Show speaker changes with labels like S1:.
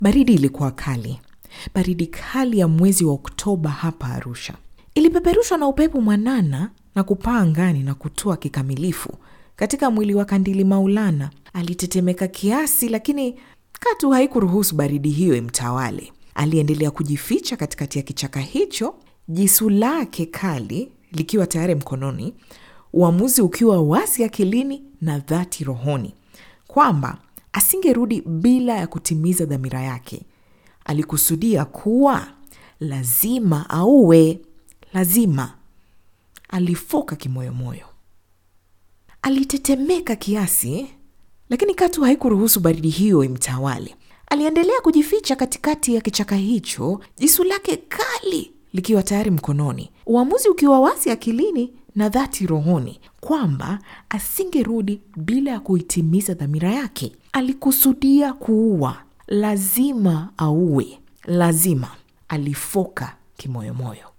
S1: Baridi ilikuwa kali, baridi kali ya mwezi wa Oktoba hapa Arusha. Ilipeperushwa na upepo mwanana na kupaa angani na kutua kikamilifu katika mwili wa Kandili Maulana. Alitetemeka kiasi, lakini katu haikuruhusu baridi hiyo imtawale. Aliendelea kujificha katikati ya kichaka hicho, jisu lake kali likiwa tayari mkononi, uamuzi ukiwa wasi akilini na dhati rohoni, kwamba asingerudi bila ya kutimiza dhamira yake. Alikusudia kuwa lazima auwe, lazima. Alifoka kimoyomoyo, alitetemeka kiasi, lakini katu haikuruhusu baridi hiyo imtawale. Aliendelea kujificha katikati ya kichaka hicho, jisu lake kali likiwa tayari mkononi, uamuzi ukiwa wasi akilini na dhati rohoni, kwamba asingerudi bila ya kuitimiza dhamira yake. Alikusudia kuua, lazima auwe, lazima. Alifoka kimoyomoyo.